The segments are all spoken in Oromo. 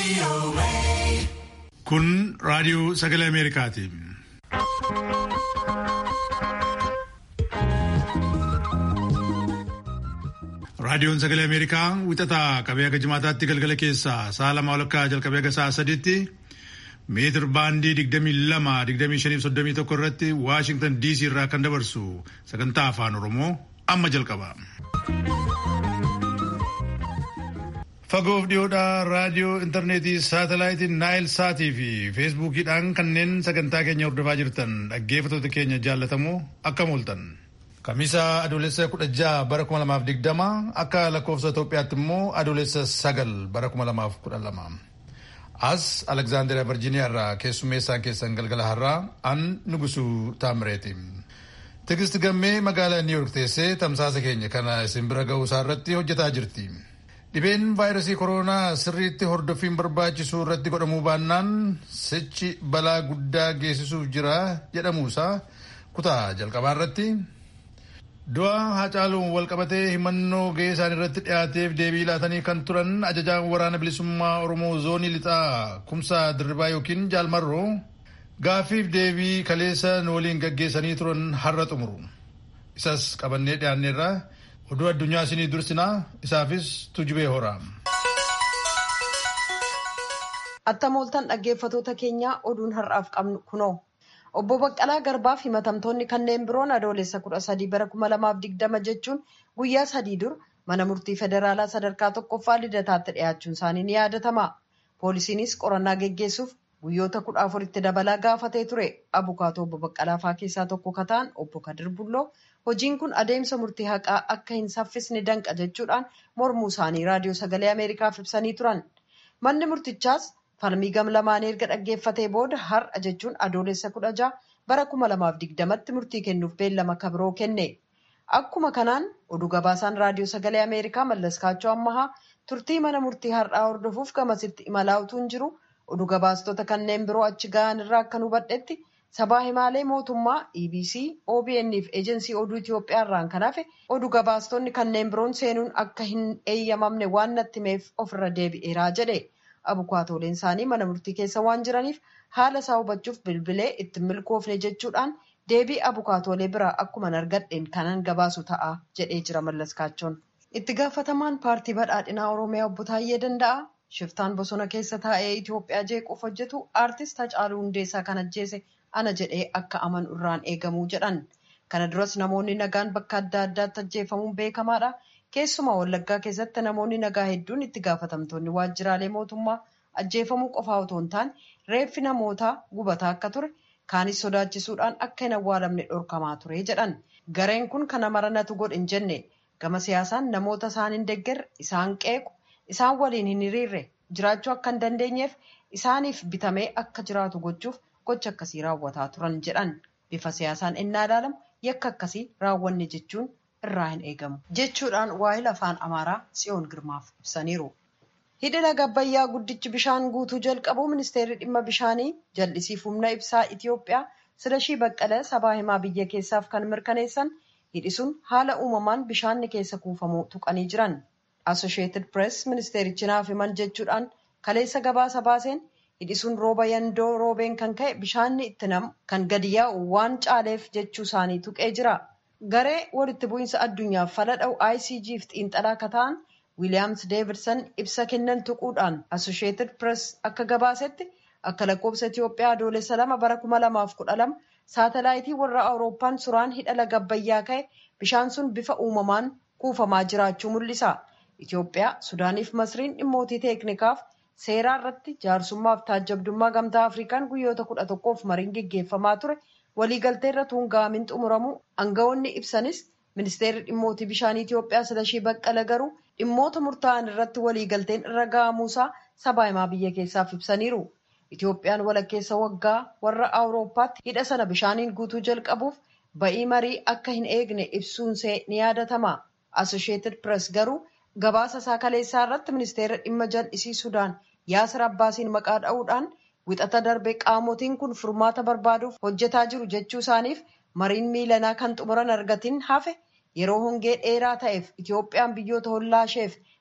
Kun raadiyoo sagalee Ameerikaati. Raadiyoon sagalee Ameerikaa wixataa qabee aga jimaataatti galgala keessaa sa'a lama walakkaa jalqabee aga sa'a sadiitti meetir baandii digdamii lama digdamii shanii soddomii tokko irratti Waashingtan DC irraa kan dabarsu sagantaa afaan Oromoo amma jalqaba. Fagoof dhiyoodhaa raadiyoo intarneetii saatalaayitiin naayil saatii fi feesbuukiidhaan kanneen sagantaa keenya hordofaa jirtan dhaggeeffattoota keenya jaallatamoo akkam ooltan. Kamisa adoolessa kudha jaha bara kuma lamaaf digdama akka lakkoofsa Itoophiyaatti immoo adoolessa sagal bara kuma lamaaf kudha lama. As Alekzaandariyaa Virjiiniyaa irraa keessummeessaan keessan galgala har'aa an Nugusuu Taamireeti. Tigisti gammee magaalaa Niw Yoork teessee tamsaasa keenya kana isin bira ga'uu isaa irratti hojjetaa jirti. Dhibeen vaayirasii koronaa sirriitti hordoffiin barbaachisu irratti godhamuu baannaan sichi balaa guddaa geessisuuf jira jedhamuusaa kutaa jalqabaa irratti. Du'a Haacaaluun walqabatee himannoo gahee isaan irratti dhiyaateef deebii laatanii kan turan ajajaan waraana bilisummaa Oromoo zoonii lixaa kumsaa dirribaa yookiin jaalmarroo gaaffiif deebii kaleessa nu waliin gaggeessanii turan har'a xumuru. Isas qabannee dhiyaanneerra oduu addunyaa isinii dursinaa isaafis tujubee horaa. Attam ooltan dhaggeeffatoota keenyaa oduun har'aaf qabnu kunoo. Obbo Baqqalaa Garbaaf himatamtoonni kanneen biroon adoolessa kudha sadii bara kuma lamaaf digdama jechuun guyyaa sadii dur mana murtii federaalaa sadarkaa tokkoffaa lidataatti dhiyaachuun isaanii ni yaadatama. Poolisiinis qorannaa geggeessuuf guyyoota kudha afuritti dabalaa gaafatee ture. Abukaatoo obbo Baqqalaa faa keessaa tokko kataan obbo Kadir Bulloo hojiin kun adeemsa murtii haqaa akka hin saffisne danqa jechuudhaan mormuu isaanii raadiyoo sagalee Ameerikaaf ibsanii turan. Manni murtichaas falmii gam lamaanii erga dhaggeeffatee booda har'a jechuun adoolessa kudha jaha bara kuma lamaaf digdamatti murtii kennuuf beellama kabiroo kenne. Akkuma kanaan oduu gabaasaan raadiyoo sagalee Ameerikaa Mallas Kaachoo Ammahaa turtii mana murtii har'aa hordofuuf gamasitti imalaa utuu hin jiru oduu gabaastota kanneen biroo achi gahan irraa akkan hubadhetti sabaa himaalee mootummaa EBC, OBN fi eejensii oduu Itoophiyaa irraan kan hafe oduu gabaastonni kanneen biroon seenuun akka hin eeyyamamne waan natti himeef ofirra deebi'eeraa jedhe. Abukaatooleen isaanii mana murtii keessa waan jiraniif haala isaa hubachuuf bilbilee itti milkoofne jechuudhaan deebii abukaatoolee biraa akkuma argadheen kanan gabaasu ta'a jedhee jira Mallas Kaachoon. Itti gaafatamaan paartii badhaadhinaa Oromiyaa obbo Taayyee Danda'a shiftaan bosona keessa taa'ee Itoophiyaa jeequuf hojjetu aartist Hacaaluu Hundeessaa kan ajjeese ana jedhee akka amanu irraan eegamuu jedhan. Kana duras namoonni nagaan bakka adda addaatti ajjeefamuun beekamaadha. Keessumaa Wallaggaa keessatti namoonni nagaa hedduun itti gaafatamtoonni waajjiraalee mootummaa ajjeefamuu qofaa otoo hin taane reeffi namootaa gubataa akka ture kaanis sodaachisuudhaan akka hin awwaalamne dhorkamaa ture jedhan. Gareen kun kana maranatu godhe hin jenne gama siyaasaan namoota isaan hin deeggarre isaan qeequ isaan waliin hin hiriirre jiraachuu akka hin dandeenyeef isaaniif bitamee akka jiraatu gochuuf gocha akkasii raawwataa turan jedhan. Bifa siyaasaan innaa ilaalamu yakka akkasii raawwanne jechuun irraa hin eegamu jechuudhaan waa'ee afaan amaaraa tsiyoon girmaaf ibsaniiru. Hidhi laga Abbayyaa guddichi bishaan guutuu jalqabu ministeerri dhimma bishaanii jal'isiif humna ibsaa Itoophiyaa Silashii Baqqalee sabaa himaa biyya keessaaf kan mirkaneessan hidhi sun haala uumamaan bishaanni keessa kuufamuu tuqanii jiran. Associated Press ministeerichi naaf himan jechuudhaan kaleessa gabaasa baaseen hidhi sun rooba yandoo roobeen kan ka'e bishaanni itti namu kan gadi yaa'u waan caaleef jechuu isaanii tuqee jira. Garee walitti bu'iinsa addunyaaf fala dha'u ICG fi xiinxalaa akka ta'an Wiiliyaams Deevidson ibsa kennan tuquudhaan Associated Press akka gabaasetti akka lakkoofsa Itoophiyaa adoolessa lama bara kuma lamaaf kudha lama saatalaayitii warra Awurooppaan suraan hidha laga Abbayyaa ka'e bishaan sun bifa uumamaan kuufamaa jiraachuu mul'isa. Itoophiyaa, Sudaaniif Masriin dhimmootii teeknikaaf seeraa irratti jaarsummaaf taajjabdummaa gamtaa Afrikaan guyyoota kudha tokkoof mariin geggeeffamaa ture. waliigaltee irra tuunga'amiin xumuramu aangawoonni ibsanis ministeerri dhimmootii bishaanii Itoophiyaa Silashii Baqqala garuu dhimmoota murtaa'an irratti waliigalteen irra ga'amuusaa sabaa himaa biyya keessaaf ibsaniiru. Itoophiyaan walakkeessa waggaa warra Awurooppaatti hidha sana bishaaniin guutuu jalqabuuf ba'ii marii akka hin eegne ibsuunsee ni yaadatama. Associated Press garuu gabaasa isaa kaleessaa irratti ministeera dhimma jal'isii Sudaan Yaasir Abbaasiin maqaa dha'uudhaan wixata darbe qaamotiin kun furmaata barbaaduuf hojjetaa jiru jechuu isaaniif mariin miilanaa kan xumuran argatiin hafe yeroo hongee dheeraa ta'eef Itoophiyaan biyyoota hollaa isheef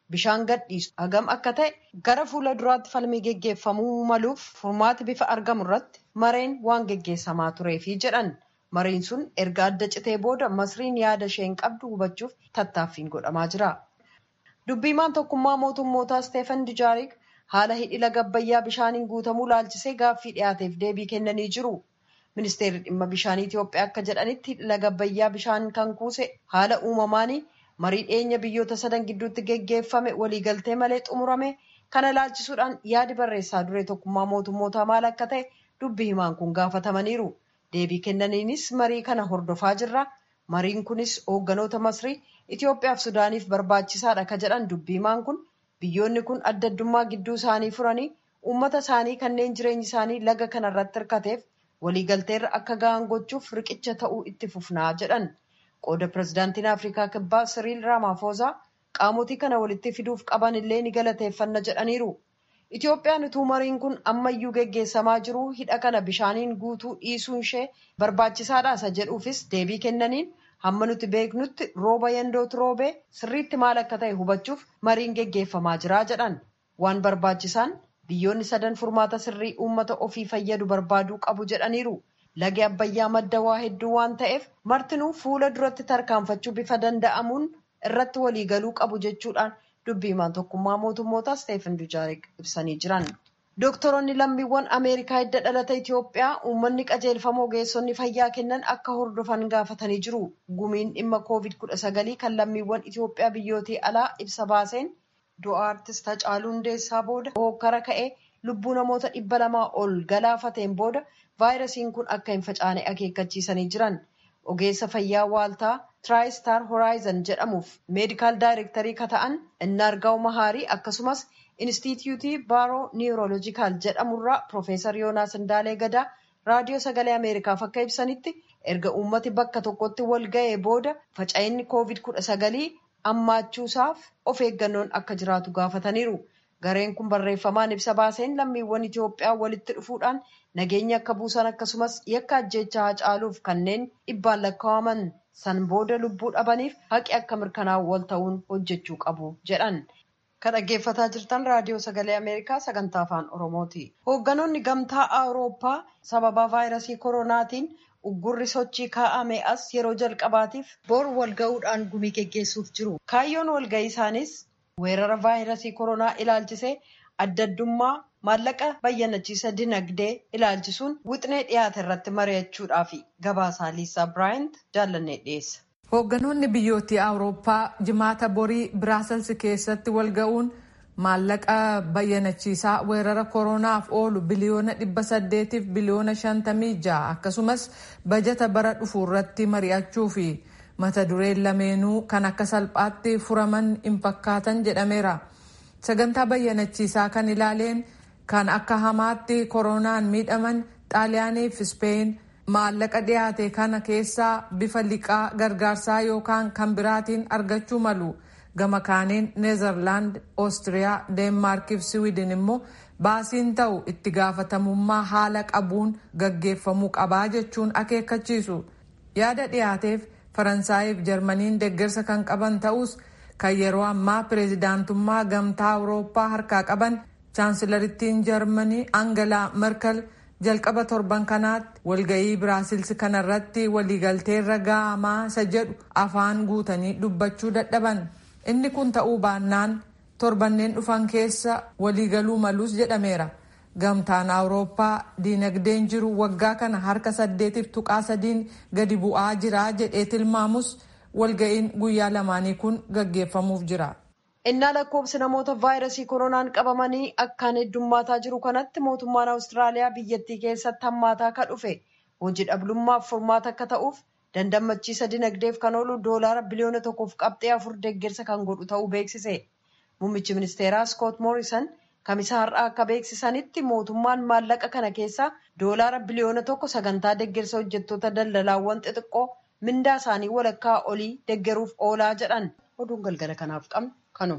bishaan gadhiisu hagam akka ta'e gara fuula duraatti falmii geggeeffamuu maluuf furmaati bifa argamu irratti mareen waan geggeessamaa tureefi jedhan mariin sun erga adda citee booda masriin yaada isheen qabdu hubachuuf tattaaffiin godhamaa jira. dubbiimaan tokkummaa mootummootaa Steefan Dijaarik haala hidhi laga Abbayyaa bishaaniin guutamuu laalchisee gaaffii dhiyaateef deebii kennanii jiru. Ministeerri dhimma bishaanii Itoophiyaa akka jedhanitti hidhi laga Abbayyaa bishaan kan kuuse haala uumamaanii marii dhiyeenya biyyoota sadan gidduutti geggeeffame waliigaltee malee xumurame kana laalchisuudhaan yaadi barreessaa duree tokkummaa mootummootaa maal akka ta'e dubbii himaan kun gaafatamaniiru. Deebii kennaniinis marii kana hordofaa jirra. Mariin kunis hoogganoota Masrii Itoophiyaaf Sudaaniif barbaachisaadha ka jedhan dubbii himaan kun biyyoonni kun adda addummaa gidduu isaanii furanii uummata isaanii kanneen jireenyi isaanii laga kanarratti hirkateef waliigalteerra akka gahan gochuuf riqicha ta'uu itti fufnaa jedhan. Qooda pirezidaantiin Afrikaa Kibbaa Siriil Raamaafoozaa qaamotii kana walitti fiduuf qaban illee ni galateeffanna jedhaniiru. Itoophiyaan utuu mariin kun ammayyuu geggeessamaa jiru hidha kana bishaaniin guutuu dhiisuun ishee barbaachisaadha isa jedhuufis deebii kennaniin hamma nuti beeknutti rooba yandootu roobee sirriitti maal akka ta'e hubachuuf mariin geggeeffamaa jira jedhan waan barbaachisaan biyyoonni sadan furmaata sirrii uummata ofii fayyadu barbaaduu qabu jedhaniiru. Lagi Abbayyaa madda waa hedduu waan ta'eef martinuu fuula duratti tarkaanfachuu bifa danda'amuun irratti waliigaluu qabu jechuudhaan dubbii himaan tokkummaa mootummootaa Steefan Dujaarik ibsanii jiran. Doktoroonni lammiiwwan Ameerikaa hidda dhalata Itoophiyaa uummanni qajeelfama ogeessonni fayyaa kennan akka hordofan gaafatanii jiru. Gumiin dhimma COVID-19 kan lammiiwwan Itoophiyaa biyyootii alaa ibsa baaseen du'a artist Hacaaluu Hundeessaa booda hokkara ka'ee lubbuu namoota dhibba lamaa ol galaafateen booda vaayirasiin kun akka hin facaane akeekkachiisanii jiran. Ogeessa fayyaa waaltaa Tiraayistar Horaayizan jedhamuuf meedikaal daayirektarii ka ta'an Innaargaa'u Mahaarii akkasumas Inistituutii Baaroo Niiwuroolojikaal jedhamurraa Piroofeesar Yoonaas Indaalee Gadaa raadiyoo sagalee Ameerikaaf akka ibsanitti erga uummati bakka tokkotti wal ga'ee booda faca'inni COVID-19 ammaachuusaaf of eeggannoon akka jiraatu gaafataniiru. Gareen kun barreeffamaan ibsa baaseen lammiiwwan Itoophiyaa walitti dhufuudhaan nageenya akka buusan akkasumas yakka ajjeechaa Hacaaluuf kanneen dhibbaan lakkaa'aman san booda lubbuu dhabaniif haqi akka mirkanaa'u wal ta'uun hojjechuu qabu jedhan. Kan dhaggeeffataa jirtan raadiyoo sagalee Ameerikaa sagantaa afaan Oromooti. Hoogganoonni gamtaa Awurooppaa sababa vaayirasii koronaatiin uggurri sochii kaa'ame as yeroo jalqabaatiif bor walga'uudhaan gumii geggeessuuf jiru. Kaayyoon walga'ii isaanis weerara vaayirasii koronaa ilaalchisee adda addummaa maallaqa bayyanachiisa dinagdee ilaalchisuun wixnee dhiyaate irratti mari'achuudhaaf gabaasaa liisaa biraayint jaallannee dhiyeessa. Hoogganoonni biyyoottii Awurooppaa jimaata borii Biraasels keessatti walga'uun maallaqa bayyanachiisaa weerara koronaaf oolu biliyoona dhibba saddeetiif biliyoona shantamii ja'a akkasumas bajata bara dhufu irratti mari'achuu fi mata dureen lameenuu kan akka salphaatti furaman hin fakkaatan jedhameera. Sagantaa bayyanachiisaa kan ilaaleen kan akka hamaatti koronaan miidhaman xaaliyaanii fi Ispeen maallaqa dhiyaate kana keessaa bifa liqaa gargaarsaa yookaan kan biraatiin argachuu malu. Gama kaaniin Neezerlaand, Oostiriyaa, Deenmaarkii fi Siwiidin immoo baasiin ta'u itti gaafatamummaa haala qabuun gaggeeffamuu qabaa jechuun akeekkachiisu. Yaada dhiyaateef Faransaayii fi Jarmaniin deeggarsa kan qaban ta'us kan yeroo ammaa pireezidaantummaa gamtaa Awurooppaa harkaa qaban chaansilarittiin Jarmanii Angelaa Merkel jalqaba torban kanaatti walga'ii Biraasils kanarratti waliigalteerra ga'amaa isa jedhu afaan guutanii dubbachuu dadhaban. Inni kun ta'uu baannaan torbanneen dhufan keessa waliigaluu malus jedhameera. Gamtaan Awurooppaa diinagdeen jiru waggaa kana harka saddeetiif tuqaa sadiin gadi bu'aa jira jedhee tilmaamus walga'iin guyyaa lamaanii kun gaggeeffamuuf jira. Innaa lakkoofsi namoota vaayirasii koronaan qabamanii akkaan heddummaataa jiru kanatti mootummaan Awustiraaliyaa biyyattii keessatti hammaataa akka dhufe hojii dhablummaaf furmaata akka ta'uuf dandammachiisa dinagdeef kan oolu doolaara biliyoona tokkoof qabxee afur deeggarsa kan godhu ta'uu beeksise. Muummichi ministeeraa Skoot Moorisan kamisa har'aa akka beeksisanitti mootummaan maallaqa kana keessaa doolaara biliyoona tokko sagantaa deeggarsa hojjettoota daldalaawwan xixiqqoo mindaa isaanii walakkaa olii deeggaruuf oolaa jedhan oduun galgala kanaaf qabnu kanu.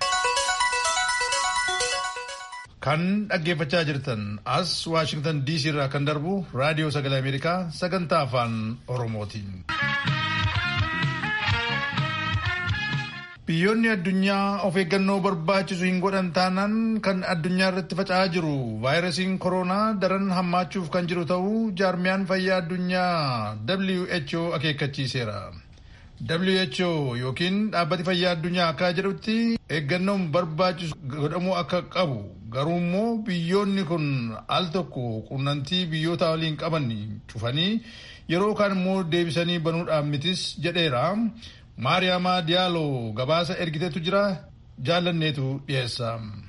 Kan dhaggeeffachaa jirtan as Waashingtan DC irraa kan darbu raadiyoo sagalee Ameerikaa sagantaa afaan Oromootiin. Biyyoonni addunyaa of eeggannoo barbaachisu hin godhan taanaan kan addunyaa irratti faca'aa jiru vaayirasiin koronaa daran hammaachuuf kan jiru ta'uu jaarmiyaan fayyaa addunyaa WHO akeekkachiiseera. WHO yookiin dhaabbati fayyaa addunyaa akka jedhutti eeggannoon barbaachisu godhamuu akka qabu garuu immoo biyyoonni kun al tokko qunnamtii biyyoota waliin qaban cufanii yeroo kaan immoo deebisanii banuudhaan mitis jedheera. maariyaamaa diyaaloo gabaasa ergiteetu jira jaallanneetu dhiyeessa.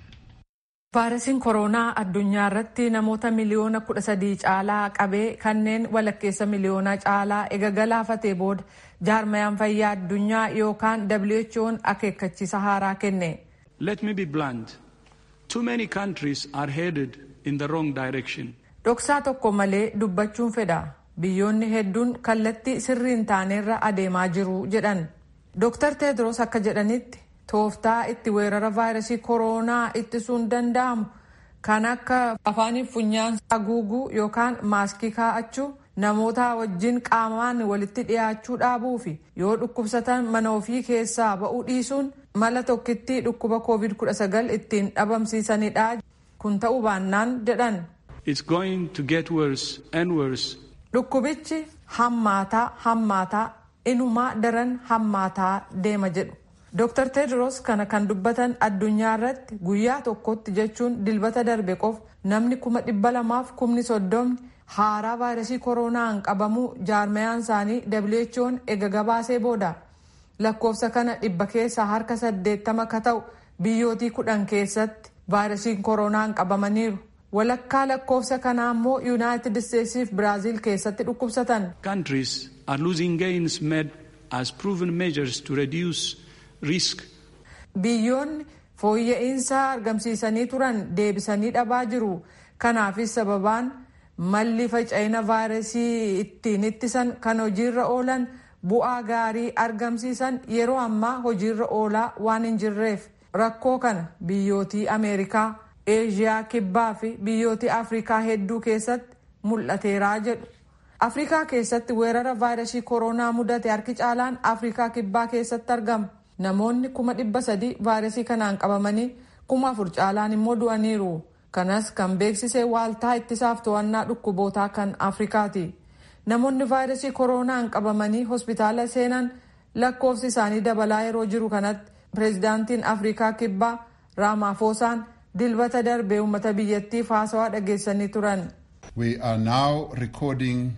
vaayirasiin koronaa addunyaa irratti namoota miliyoona kudha sadii caalaa qabee kanneen walakkeessa miliyoona caalaa ega galaafatee booda jaarmayaan fayyaa addunyaa yookaan who'n akeekkachiisa haaraa kenne. Let me be blunt. Too many countries are headed in the wrong direction. Dhoksaa tokko malee dubbachuun fedha. Biyyoonni hedduun kallattii sirriin taanerra adeemaa jiru jedhan. Dr. Tedros akka jedhanitti tooftaa itti weerara vaayirasii koronaa ittisuun danda'amu kan akka afaaniif funyaan haguuguu yookaan maaskii kaa'achuu namoota wajjin qaamaan walitti dhiyaachuu dhaabuu fi yoo dhukkubsatan mana ofii keessaa ba'uu dhiisuun mala tokkittii dhukkuba covid-19 ittiin dhabamsiisanidha kun ta'uu baannaan jedhan. It's going to get worse and worse. Dhukkubichi hammaataa hammaataa inumaa daran hammaataa deema jedhu. Dr. Tedros kana kan dubbatan addunyaa irratti guyyaa tokkotti jechuun dilbata darbe qof namni kuma dhibba lamaaf kumni soddomni haaraa vaayirasii koronaan qabamuu jaarmayaan isaanii WHO'n ega gabaasee booda lakkoofsa kana dhibba keessaa harka saddeettama ka ta'u biyyootii kudhan keessatti vaayirasiin koronaan qabamaniiru. walakkaa lakkoofsa kanaa immoo yuunaayitid isteetsii fi biraaziil keessatti dhukkubsatan. Countries are losing gains made as proven measures to reduce risk. Biyyoonni fooyya'insa argamsiisanii turan deebisanii dhabaa jiru. Kanaafis sababaan malli faca'ina vaayirasii ittiin ittisan kan hojiirra oolan bu'aa gaarii argamsiisan yeroo ammaa hojiirra oolaa waan hin jirreef rakkoo kana biyyootii Ameerikaa. eeshiyaa kibbaa fi biyyoota afrikaa hedduu keessatti mul'ateeraa jedhu afrikaa keessatti weerara vaayirasii koronaa mudate harki caalaan afrikaa kibbaa keessatti argama namoonni kuma dhibba sadii vaayirasii kanaan qabamanii kuma afur caalaan immoo du'aniiru kanas kan beeksise waaltaa ittisaaf to'annaa dhukkubootaa kan afrikaati namoonni vaayirasii koronaan qabamanii hospitaala seenan lakkoofsi isaanii dabalaa yeroo jiru kanatti pireezidaantiin afrikaa kibbaa raamaafoosaan dilbata darbee uummata biyyattiif haasawaa dhageessanii turan. We are now recording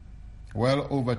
well over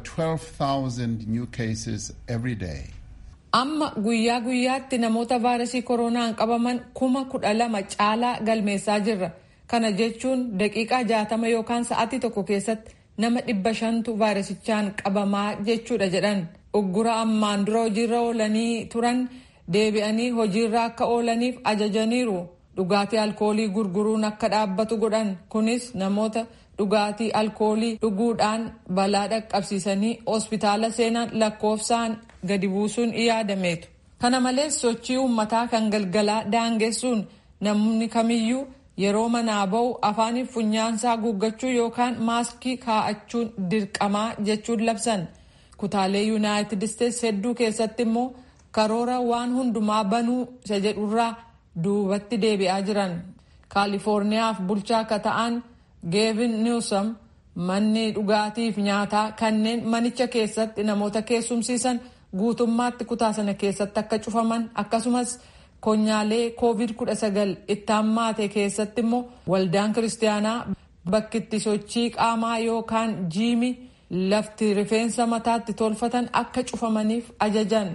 12,000 new cases every day. Amma guyyaa guyyaatti namoota vaayirasii koronaan qabaman kuma kudha lama caalaa galmeessaa jirra. Kana jechuun daqiiqaa jaatama yookaan sa'atii tokko keessatti nama dhibba shantu vaayirasichaan qabamaa jechuudha jedhan. Uggura ammaan dura hojiirra oolanii turan deebi'anii hojiirra akka oolaniif ajajaniiru. dhugaatii alkoolii gurguruun akka dhaabbatu godhan kunis namoota dhugaatii alkoolii dhuguudhaan balaa dhaqqabsiisanii hospitaala seenan lakkoofsaan gadi buusuun yaadameetu. kana malees sochii uummataa kan galgalaa daangessuun namni kamiyyuu yeroo manaa ba'u afaaniif funyaansaa guuggachuu yookaan maaskii kaa'achuun dirqamaa jechuun labsan kutaalee yuunaayitid isteetsi hedduu keessatti immoo karoora waan hundumaa banuu isa jedhurraa duubatti deebi'aa jiran kaalifoorniyaaf bulchaa akka ta'an geevin niwsam manni dhugaatiif nyaataa kanneen manicha keessatti namoota keessumsiisan guutummaatti kutaa sana keessatti akka cufaman akkasumas konyaalee koovid 19 itti hammaate keessatti immoo waldaan kiristaanaa bakki itti sochii qaamaa yookaan jiimi lafti rifeensa mataatti tolfatan akka cufamaniif ajajan.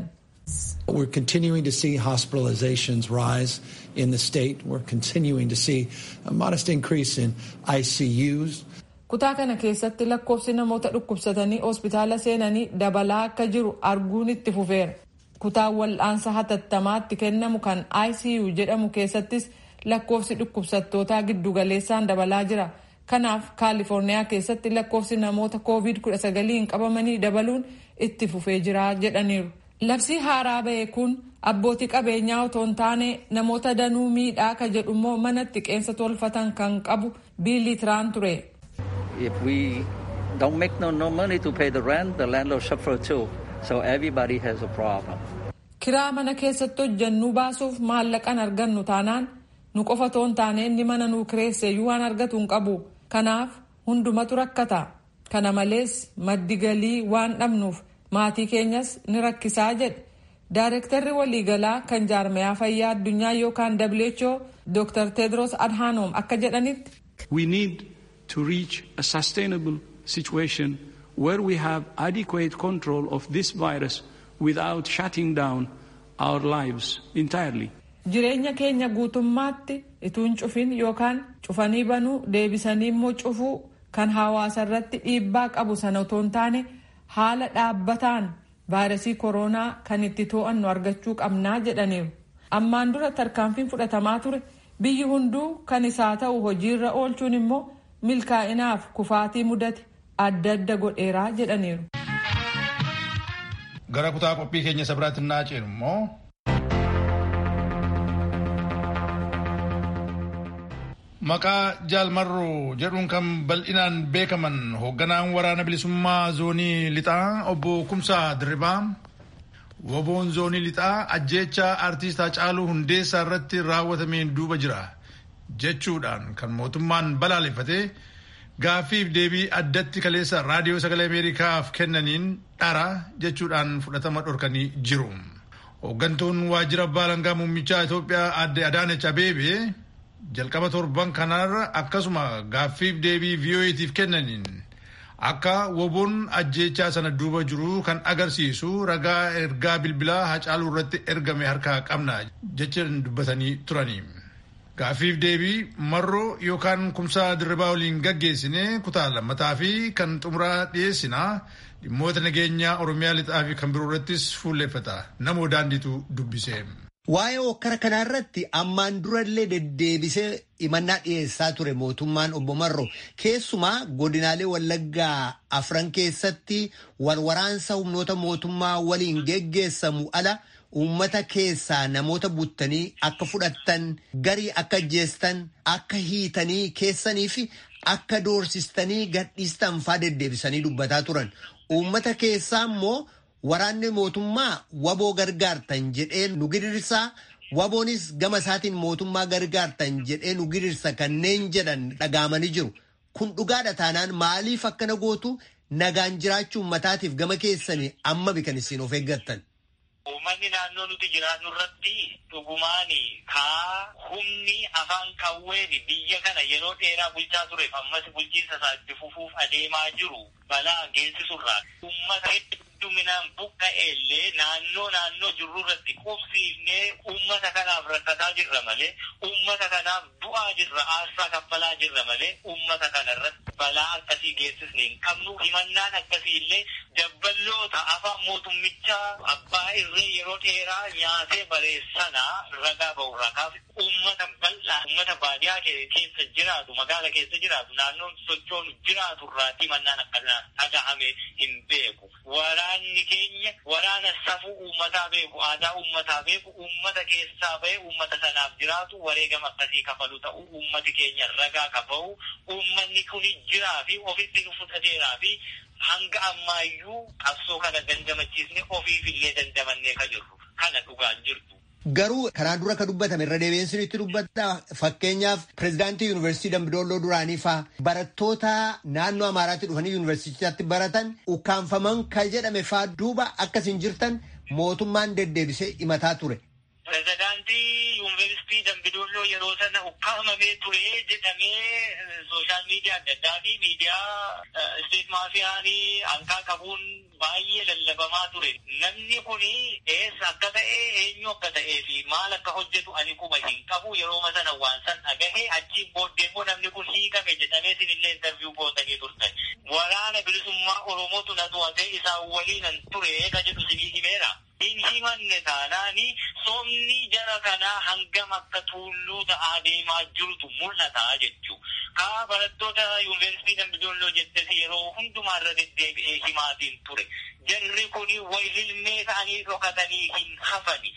We're continuing to see hospitalizations rise in the state. We're continuing to see a modest increase in ICUs. Kutaa kana keessatti lakkoofsi namoota dhukkubsatanii hospitaala seenanii dabalaa akka jiru arguun itti fufeera. Kutaa wal'aansa hatattamaatti kennamu kan ICU jedhamu keessattis lakkoofsi dhukkubsattootaa giddugaleessaan dabalaa jira. Kanaaf Kaalifoorniyaa keessatti lakkoofsi namoota COVID-19 qabamanii dabaluun itti fufee jira jedhaniiru. Labsii haaraa ba'e kun abbootii qabeenyaa otoo hin taane namoota danuu miidhaa ka jedhu immoo mana xiqqeensa tolfatan kan qabu biilii tiraan ture. If we don't make no, no money to pay the rent, the landlord suffer too. So everybody has a problem. kiraa mana keessatti hojjannuu baasuuf maallaqan argannu taanaan nu qofa toon taane inni mana nuu kireesseeyyuu waan argatu hin qabu kanaaf hundumatu rakkata kana malees maddi galii waan dhabnuuf maatii keenyas ni rakkisaa jedhe Daarektarri waliigalaa kan jaarmayaa fayyaa addunyaa yookaan WHO Dr. Tedros Adhanom akka jedhanitti. We need to reach a sustainable situation where we have adequate control of this virus without shutting down our lives entirely. Jireenya keenya guutummaatti ituun cufin yookaan cufanii banuu deebisanii immoo cufuu kan hawaasa irratti dhiibbaa qabu sana otoo hin taane haala dhaabbataan vaayirasii koronaa kan itti to'annu argachuu qabnaa jedhaniiru. Ammaan dura tarkaanfiin fudhatamaa ture biyyi hunduu kan isaa ta'u hojiirra oolchuun immoo milkaa'inaaf kufaatii mudate adda adda godheeraa jedhaniiru. Gara kutaa qophii keenya isa biraatti naa ceenu immoo. Maqaa jaalmarroo jedhuun kan bal'inaan beekaman hoogganaan waraana bilisummaa zoonii lixaa obbo Kumsaa Dirribaa woboon zoonii lixaa ajjeecha aartiist Hacaaluu Hundeessaa irratti raawwatameen duuba jira jechuudhaan kan mootummaan balaaleffatee gaaffiif deebii addatti kaleessa raadiyoo sagalee Ameerikaaf kennaniin dhara jechuudhaan fudhatama dhorkanii jiru. Hooggantuun waajjira baalangaa muummichaa Itoophiyaa adde Adaanech Abeebee jalqaba torban kanarra akkasuma gaaffiif deebii vii'oo'eetiif kennaniin akka woboon ajjeechaa sana duuba jiru kan agarsiisu ragaa ergaa bilbilaa hacaaluu irratti ergame harkaa qabna jecha dubbatanii turanii. Gaaffiif deebii marroo yookaan kumsaa dirribaa waliin gaggeessine kutaa lammataa fi kan xumuraa dhiyeessinaa dhimmoota nageenyaa Oromiyaa lixaa fi kan biroo irrattis fuulleeffata. Namoo daandiitu dubbise. Waa'ee hokkara kanaa irratti ammaan durallee deddeebisee himannaa dhiyeessaa ture mootummaan obbo Marro keessumaa godinaalee Wallaggaa afran keessatti walwaraansa humnoota mootummaa waliin geggeessamu ala uummata keessaa namoota buttanii akka fudhattan garii akka ajjeestan akka hiitanii keessanii fi akka doorsistanii gadhiistan faa deddeebisanii dubbataa turan uummata keessaa immoo. Waraanni mootummaa waboo gargaartan jedhee nu gidirsaa waboonis gama isaatiin mootummaa gargaartan jedhee nu gidirsa kanneen jedhan dhagaamanii jiru. Kun dhugaadha taanaan maaliif akkana gootu nagaan jiraachuu uummataatiif gama keessanii amma bikan isin of eeggattan. Uummanni naannoo nuti jiraannu irratti dhugumaan kaa humni afaan qawween biyya kana yeroo dheeraa bulchaa tureef ammas bulchiinsa isaa itti fufuuf adeemaa jiru balaa geessisurraa uummata hedduminaan buqqa'ellee naannoo naannoo jirru irratti qubsiifnee uummata kanaaf rakkataa jirra malee uummata kanaaf du'aa jirra aarsaa kaffalaa jirra malee uummata kana irratti balaa akkasii geessisne hin qabnu himannaan akkasii illee dabballoota afaan mootummichaa abbaa irree yeroo dheeraa nyaatee bareessanaa ragaa ba'urraa kaaf uummata bal'aa uummata baadiyaa keessa jiraatu magaala keessa jiraatu naannoon sochoonu jiraatu irraatti himannaan akkanaa dhagahame hin beeku. Waraanni keenya waraana safuu uummataa beeku aadaa uummataa beeku uummata keessaa ba'e uummata sanaaf jiraatu wareegama akkasii kafalu ta'u uummati keenya ragaa kafahu uummanni kun jiraa fi ofitti nu fudhateeraa fi hanga ammaayyuu qabsoo kana dandamachiisne ofiif illee dandamannee ka jirru kana dhugaan jirtu. Garuu kanaan dura ka dubbatame irra deebiinsinitti dubbata fakkeenyaaf pirezidaantii yuunivarsiitii Dambidolloo duraanii faa barattoota naannoo Amaaraatti dhufanii yuunivarsiitiitti baratan ukkaanfaman kan jedhame faa duuba akkasiin jirtan mootummaan deddeebisee himataa ture. Pirezidaantii yuunivarsiitii Dambidolloo yeroo sana ukkaamamee ture jedhamee sooshaal miidiyaa adda addaa fi miidiyaa isteet maafiyaanii hankaa qabuun baay'ee lallabamaa ture. Namni kun eessa akka ta'e eenyu akka ta'ee fi maal akka hojjetu ani quba hin qabu yeroo sana waan san dhagahe achiin booddee immoo namni kun hiikame jedhamee sinillee intarviiyuu gootanii turtan. Waraana bilisummaa Oromootu na to'atee isaan waliinan ture ka jedhu sinii himeera. Hin himanne taanaani somni jara kanaa hangam akka tuulluu ta'aa deemaa jirutu mul'ata jechuu. Kaa barattoota yuunivarsiitii Dambidolloo jettesi yeroo hundumaa irra deddeebi'ee himaatiin ture. Jarri kuni way ilmee ta'anii dhokatanii hin hafani.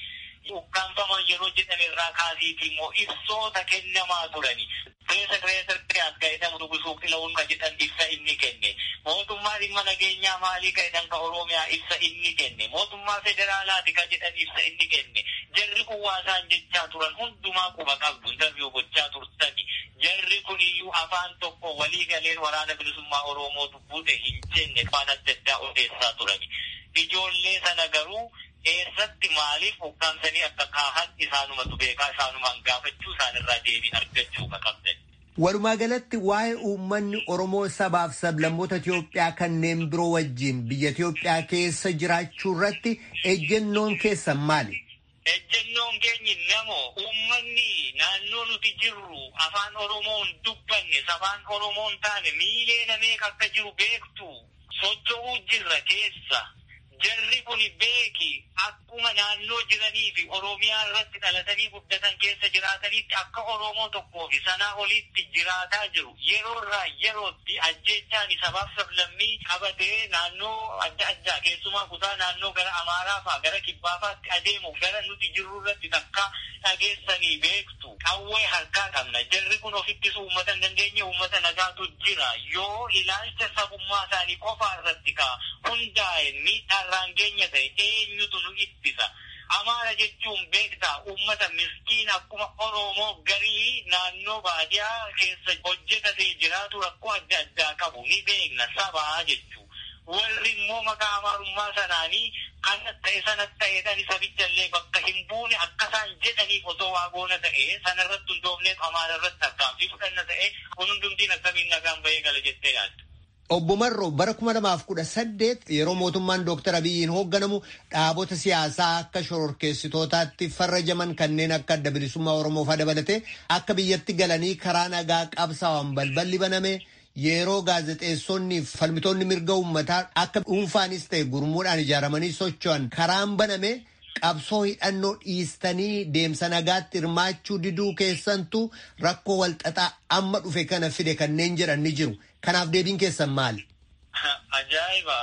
ukkaanfaman yeroo jedhame irraa kaasiiti immoo ibsoota kennamaa turani. Keessa keessa as ga'iidhamu dubbisuuf fila'uun kan jedhan ibsa inni kenne. Mootummaa dhimma nageenyaa maalii ka'edhan ka Oromiyaa ibsa inni kenne. Mootummaa federaalaati kan jedhan ibsa inni kenne. Jarri kun waasaan jechaa turan hundumaa quba qabdu interviyuu gochaa turtani. Jarri kun iyyuu afaan tokko walii galeen waraana bilisummaa Oromoo dubbuute hin jenne afaan adda addaa odeessaa turani. Ijoollee sana garuu eessatti maaliif hoggaamsanii akka kaahan isaanumatu beekaa isaanumaan gaafachuu isaanirraa deebii argachuu qabdan. Walumaa galatti waa'ee uummanni Oromoo sabaaf sablammoota Itoophiyaa kanneen biroo wajjin biyya Itoophiyaa keessa jiraachuu irratti ejjennoon keessan maali? Ejjennoon keenyi namoo uummanni naannoo nuti jirru afaan Oromoon dubbanne sabaan Oromoon taane miilee nameeqa akka jiru beektu socho'uu jirra keessa. Jarri kun beeki akkuma naannoo jiranii fi Oromiyaa irratti dhalatanii guddatan keessa jiraatanitti akka Oromoo tokkoo fi sanaa olitti jiraataa jiru. Yeroo irraa yerootti ajjechaan sabaaf sablammii qabatee naannoo adda addaa keessumaa kutaa naannoo gara Amaaraa fa'aa gara Kibbaa fa'aatti adeemu gara nuti jirru irratti takka dhageessanii beektu. Qawwee harkaa qabna. Jarri kun ofittis uummata hin dandeenye uummata nagaatu jira. Yoo ilaalcha sabummaa isaanii qofaa irratti ka'a hundaa'e miidhaa irraan keenya ta'e eenyutu nu ittisa. Amaara jechuun beektaa uummata miskiin akkuma Oromoo garii naannoo baadiyaa keessa hojjetatee jiraatu rakkoo adda addaa qabu ni beekna sabaa jechuu. Warri immoo maqaa amaarummaa sanaanii kana ta'e sana ta'eedhaan sabichallee bakka hin buune akka isaan jedhaniif osoo waa goona ta'e sanarratti hundoofneef amaara irratti tarkaanfii fudhanna ta'e kun hundumtiin akkamiin nagaan bahee gala jettee yaaddu. Obbo Marroo bara kuma lamaaf kudha saddeet yeroo mootummaan Dooktar Abiyyiin hoogganamu dhaabota siyaasaa akka shororkeessitootaatti farrajaman kanneen akka adda bilisummaa Oromoo fa'aa dabalatee akka biyyatti galanii karaa nagaa qabsaa'an balballi baname yeroo gaazexeessonni fi falmitoonni mirga uummataa akka dhuunfaanis ta'e gurmuudhaan ijaaramanii socho'an karaan baname qabsoo hidhannoo dhiistanii deemsa nagaatti hirmaachuu diduu keessantu rakkoo walxaxaa amma dhufe kana fide kanneen jedhan ni jiru. Kanaaf deebiin keessan maali? Ajaa'iba!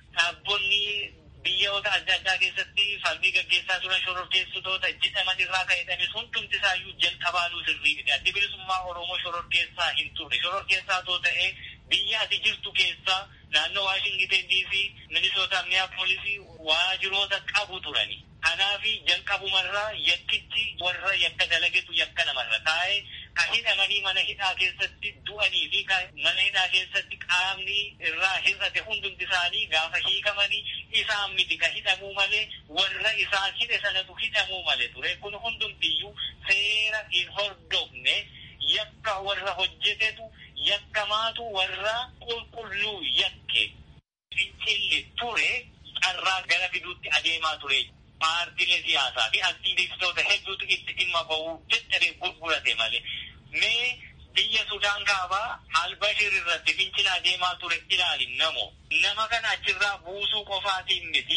Dhaabbonni biyyoota adda addaa keessatti falmii gaggeessaa turan shororkeessitoota jedhaman irraa ka'edhanis hundumti isaayyuu jalqabaanuu sirrii miti. Addi bilisummaa Oromoo shororkeessaa hin turre. Shororkeessaa too ta'ee biyya ati jirtu keessaa naannoo Waashingiteen diisii, Minisoota, Minneapolis waajiroota qabu turani. Kanaafi jalqabumarraa yakkichi warra yakka dalagetu yakka namarra taa'ee ka hidhamanii mana hidhaa keessatti du'anii fi mana hidhaa keessatti qaamni irraa hir'ate hundumti isaanii gaafa hiikamanii isaan miti ka hidhamuu malee warra isaan hidhe sanatu hidhamuu malee ture kun hundumtiyyuu seera hin hordofne yakka warra hojjetetu yakkamaatu warra qulqulluu yakke fincilli ture carraa gara fiduutti adeemaa ture. paartiilee siyaasaa fi aktiivistoota hedduutu itti dhimma bahuu dadhabee gurgurate malee. Mee biyya Sudaan kaabaa Albashir irratti fincila adeemaa ture ilaali namo. Nama kana achirraa buusuu qofaatiin miti.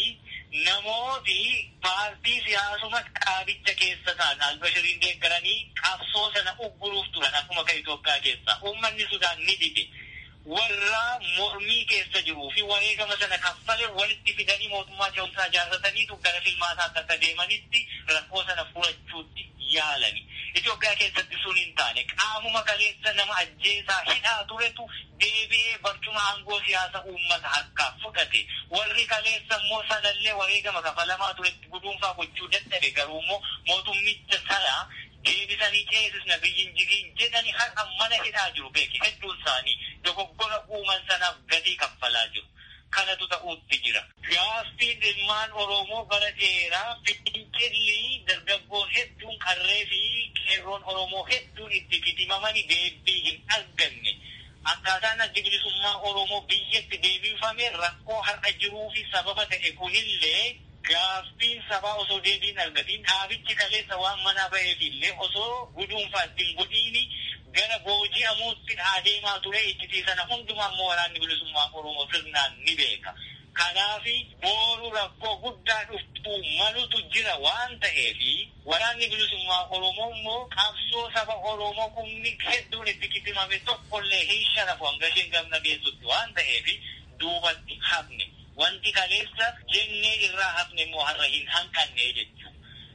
Namooti paartii siyaasuma dhaabicha keessa ta'an Albashiriin deeggaranii qabsoo sana ugguruuf turan akkuma kan Itoophiyaa keessa. Uummanni Sudaan ni dide. warra mormii keessa jiruu fi wareegama sana kaffale walitti fidanii mootummaa ce'umsaa ijaarrataniitu gara filmaataatti akka deemanitti rakkoo sana furachuutti yaalani. Itoophiyaa keessatti sun hin taane qaamuma kaleessa nama ajjeesaa hidhaa turetu deebi'ee barcuma aangoo siyaasa uummata harkaa fudhate. Warri kaleessa immoo sanallee wareegama kafalamaa turetti guduunfaa gochuu dadhabe garuu immoo mootummicha sana deebisanii ceesisna biyyin jiriin jedhani har'a mana hidhaa jiru beeki hedduun isaanii dogoggora uuman sanaaf gatii kaffalaa jiru. Kanatu ta'uutti jira. Gaaffiin ilmaan Oromoo bara dheeraa fincilli dargaggoon hedduun qarree fi qeerroon Oromoo hedduun itti fitimamanii deebii hin arganne. Akkaataan addi bilisummaa Oromoo biyyatti deebifame rakkoo har'a jiruu fi sababa ta'e kunillee gaaffiin sabaa osoo deebiin argatiin dhaabichi kaleessa waan manaa ba'eef illee osoo guduunfaa ittiin godhiini gara booji'amuutti adeemaa ture itti sana hundumaa immoo waraanni bilisummaa Oromoo sirnaan ni beeka. Kanaafi booruu rakkoo guddaa dhuftuu malutu jira waan ta'eefi waraanni bilisummaa Oromoo immoo qabsoo saba Oromoo kumni hedduun itti kitimame tokkollee hin sharafu hanga isheen gamna geessutti waan ta'eefi duubatti hafne. wanti kaleessa jennee irraa hafne immoo har'a hin hanqanne jechuudha.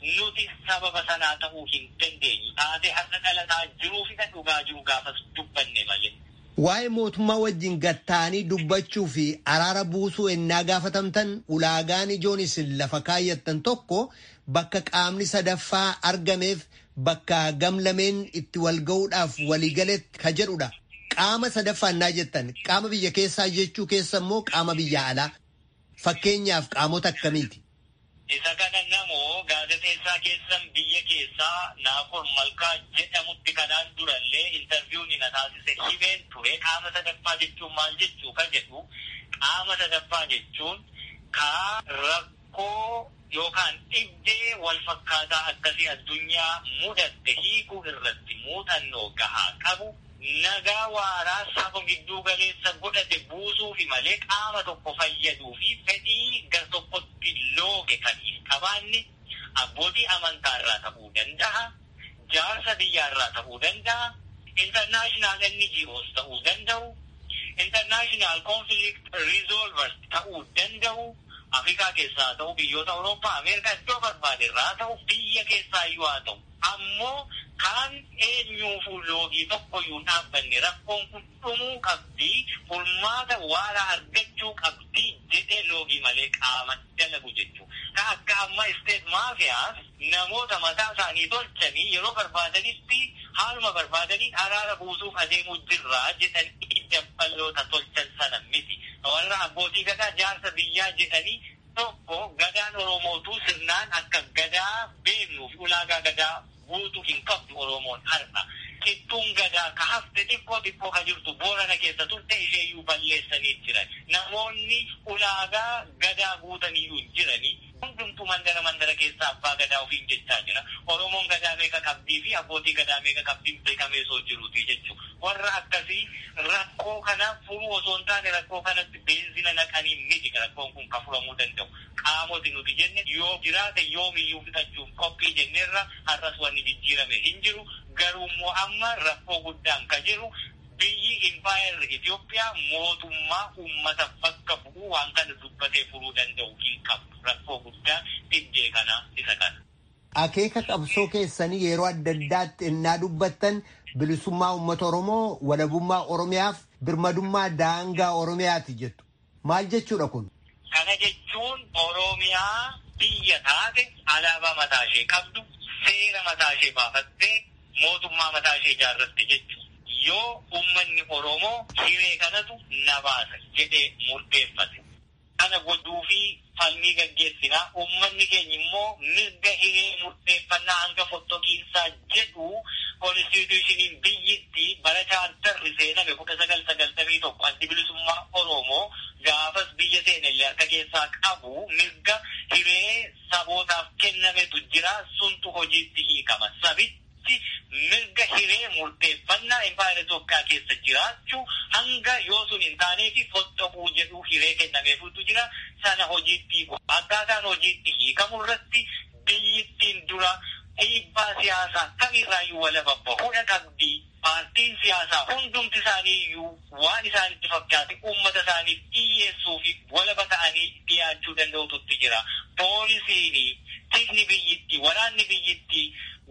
nuti sababa sanaa ta'uu hin dandeenyu. Taatee har'a dhalataa jiruu fi kan dhugaa jiru gaafas dubbanne malee. Waa'ee mootummaa wajjin gatta'anii dubbachuu fi araara buusuu ennaa gaafatamtan ulaagaan ijoon isin lafa kaayyattan tokko bakka qaamni sadaffaa argameef bakka gamlameen itti wal ga'uudhaaf waliigaletti ka jedhudha. Qaama sadaffaa ennaa jettan qaama biyya keessaa jechuu keessa immoo qaama biyya alaa. Fakkeenyaaf qaamota akkamiiti? Isa kana namoo gaazexeessaa keessan biyya keessaa Naafor Malkaa jedhamutti kanaan durallee intarviiyuun na taasise himeen ture qaama sadaffaa jechuun maal jechuu ka jedhu qaama sadaffaa jechuun kaa rakkoo yookaan dhibdee wal fakkaataa akkasii addunyaa mudatte hiikuu irratti muuxannoo gahaa qabu nagaa waaraa saba gidduu galeessa godhate buusuufi malee qaama tokko fayyaduu fi fedhii gar tokkotti looge kan hin qabaanne abbootii amantaa irraa ta'uu danda'a, jaarsa biyyaa irraa ta'uu danda'a, internaashinaal NGOs ta'uu danda'u, internaashinaal conflict resolvers ta'uu danda'u, Afrikaa keessaa ta'u biyyoota Awurooppaa, Ameerikaa iddoo barbaade irraa ta'u biyya keessaa iyyuu haa ta'u. Ammoo kan eenyuufuu loogii tokkoyyuu dhaabbanne rakkoon kun dhumuu qabdi furmaata waaraa argachuu qabdi jedhee loogii malee qaama dalagu jechuudha. Ka akka amma isteet maafiyaas namoota mataa isaanii tolchanii yeroo barbaadanitti haaluma barbaadanii araara buusuuf adeemuu jirraa jedhanii dabbaloota tolchan sana miti. Warra abbootii gadaa jaarsa biyyaa jedhanii tokko gadaan Oromootuu sirnaan akka gadaa beeknuuf ulaagaa gadaa guutuu hin qabdu Oromoon har'a. Qixxuun gadaa ka hafte xiqqoo xiqqoo ka jirtu boorana keessa turte isheeyyuu balleessanii jiran. Namoonni ulaagaa gadaa guutaniyyuu hin jiranii. Hundumtuu mandara mandara keessa abbaa gadaa ofiin jechaa jira. Oromoon gadaa meeqa qabdii fi abbootii gadaa meeqa qabdiin beekamee soo jiruuti jechuudha. Warra akkasii rakkoo kana furuu osoo hin taane rakkoo kanatti beenzina naqanii miti rakkoon kun ka furamuu danda'u. Qaamoti nuti jenne yoo jiraate yoomiyyuu fixachuuf qophii jenneerra har'as wanni jijjiirame hin jiru. Garuu immoo amma rakkoo guddaan ka jiru biyyi impaayerri Itoophiyaa mootummaa uummata bakka bu'uu waan kana dubbatee furuu danda'u hin qabdu. Rakkoo guddaan dhibdee kana isa kana. Akeeka qabsoo keessanii yeroo adda addaatti innaa dubbattan bilisummaa uummata Oromoo walabummaa Oromiyaaf birmadummaa daangaa Oromiyaati jettu. Maal jechuudha kun? Kana jechuun Oromiyaa biyya taate alaabaa mataa ishee qabdu seera mataa ishee baafattee mootummaa mataa ishee ijaarratte jechuudha. Yoo uummanni Oromoo hiree kanatu na baasa jedhee murteeffate. Kana godhuu fi falmii gaggeessinaa uummanni keenya immoo mirga hiree murteeffannaa hanga fottoqiinsaa jedhu konstitushiniin biyyittii bara chaartarri seename kudha sagal sagaltamii tokko addi bilisummaa Oromoo gaafas biyya seenellee harka keessaa qabu mirga hiree sabootaaf kennametu jira suntu hojiitti hiikama. Sabitti mirga hiree murteeffannaa impaayera Itoophiyaa keessa jiraachuu hanga yoo sun hin taaneefi fottoquu jedhu hiree kennameefutu jira sana hojiitti hiiku. Akkaataan hojiitti hiikamu irratti biyyittiin dura dhiibbaa siyaasaa kamirraayyuu walaba bahudha qabdi. Paartiin siyaasaa hundumti isaanii iyyuu waan isaanitti fakkaate uummata isaaniif dhiyyeessuu fi walaba ta'anii dhiyaachuu danda'ututti jira. Poolisiin, tikni biyyittii, waraanni biyyittii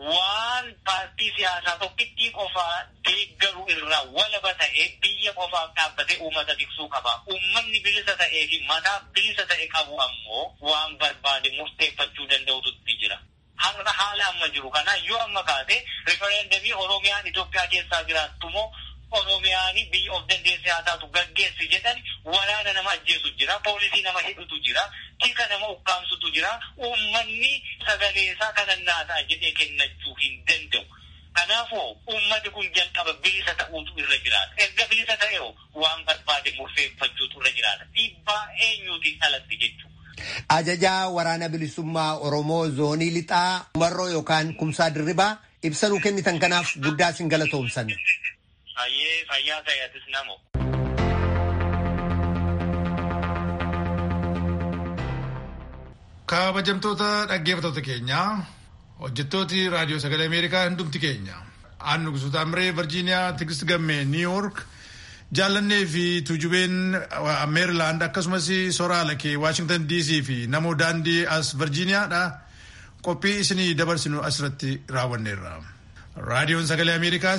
waan paartii siyaasaa tokkittii qofaa deeggaru irraa walaba ta'ee biyya qofaaf dhaabbatee uummata tiksuu qaba. Uummanni bilisa ta'ee fi mataa bilisa ta'e qabu ammoo waan barbaade murteeffachuu danda'ututti jira. Har'a haala amma jiru kana yoo amma kaate rifereendamii Oromiyaan Itoophiyaa keessaa jiraattu moo Oromiyaan biyya of dandeessee haa taatu gaggeessi jedhan waraana nama ajjeesu jira, poolisii nama hidhutu jira, tika nama ukkaamsutu jira, uummanni sagaleesaa kanannaataa jedhee kennachuu hin danda'u. Kanaafuu uummati kun jalqaba bilisa ta'uutu irra jiraata. Erga bilisa ta'e waan barbaade murteeffachuutu irra jiraata. Dhiibbaa eenyuutiin alatti jechuudha. Ajajaa waraana bilisummaa Oromoo zoonii lixaa Umarroo yookaan Kumsaa Dirribaa ibsa nuu kennitan kanaaf guddaa sin galatoomsanna. Fayyee fayyaa ta'eetis namoo. Kabajamtoota dhaggeeffattoota keenyaa hojjettooti raadiyoo sagalee Ameerikaa hundumti keenya aannu gusuuta Amiree Virgiiniyaa Tigist Gammee Niiwuork jaallannee fi tuujubeen Meerilaand akkasumas soraa lakee Waashingtan DC fi namoo daandii as Virgiiniyaadha. qophii isinii dabarsinu asirratti raawwanneerra. raadiyoon sagalee ameerikaa